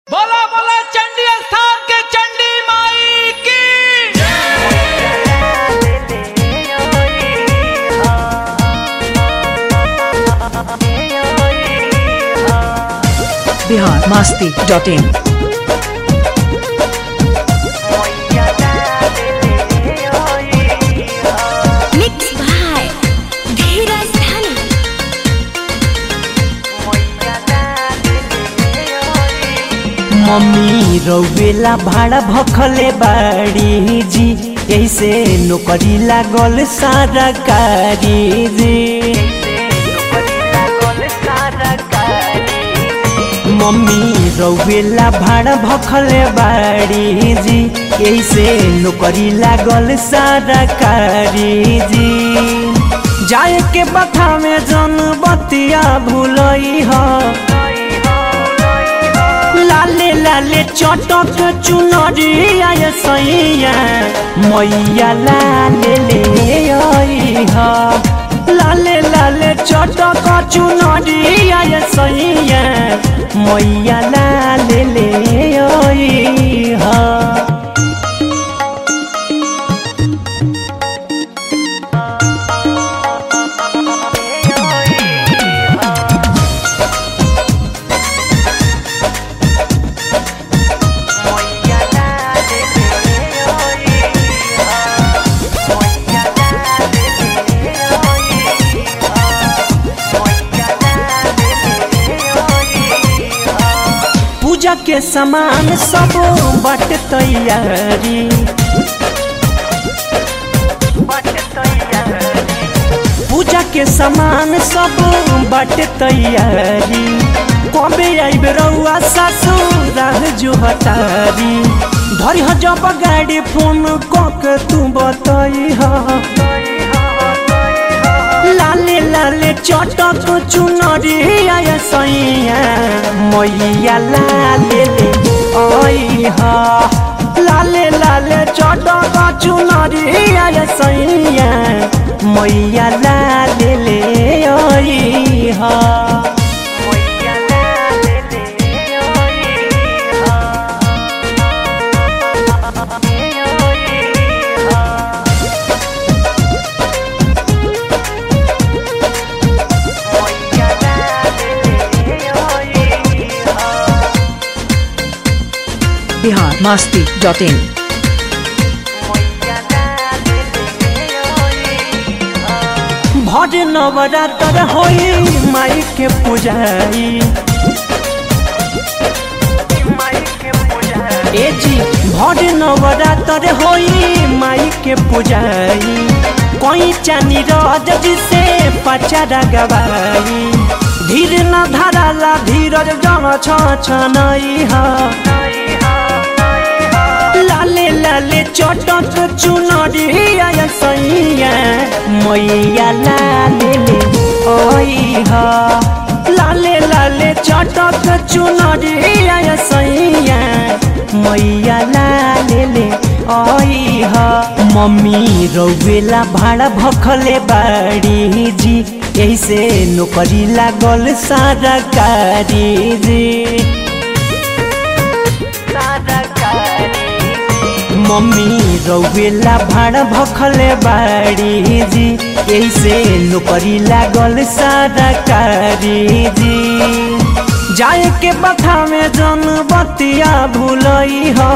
बोला बोला चंडी स्थान के चंडी माई की Bihar Masti dot in Mixed by Dheeraj Dhani. Mummy रौवेला भाड़ा भखले बाड़ी जी ऐसे नौकरी लागल सारा कारी जी मम्मी रौवेला भाड़ा भखले बाड़ी जी ऐसे नौकरी लागल सारा कारी जी जाए के बथा में जन बतिया भूलई ह लाले लाले चटक चुनरी आय सैया मैया लाले ले आई हा लाले लाले चटक चुनरी आय सैया मैया लाले ले आई हा पूजा के सामान सब बट तैयारी पूजा के सामान सब बट तैयारी कबे आइब रउआ ससुर जो हतारी धरी ह जब गाड़ी फोन कक तू बतई लाले लाले चटक चुनरी आय सैया मैया लाले ले आई हा लाले लाले चटक चुनरी आय सैया मैया लाले ले आई हा बिहार मास्ती डॉट इन भर नवरात्र होई माई के पूजाई ए जी भर नवरात्र होई माई के पूजाई कोई चानी रज जिसे पचारा गवाई धीर न धराला धीरज जन छ छनई हा लाले लाले चटक चुनरी आय सैया मैया लाले ले ओई हा लाले लाले चटक चुनरी आय सैया मैया लाले ले ओई हा मम्मी रौवेला भाड़ा भखले बाड़ी जी ऐसे नौकरी लागल सारा कारी जी मम्मी रौवेला भाड़ भखले बाड़ी जी ऐसे नौकरी लागल सारा कारी जी जाए के बथा में जन बतिया भूलई ह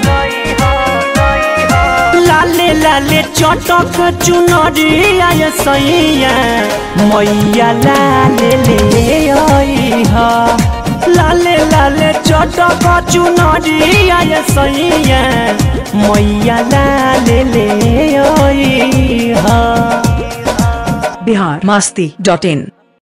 लाले लाले चटक चुनरी आय सैया मैया लाले ले आई हा लाले लाले चटक चुनरी आय सैया मैया लाले ले आई हा बिहार मास्ती डॉट इन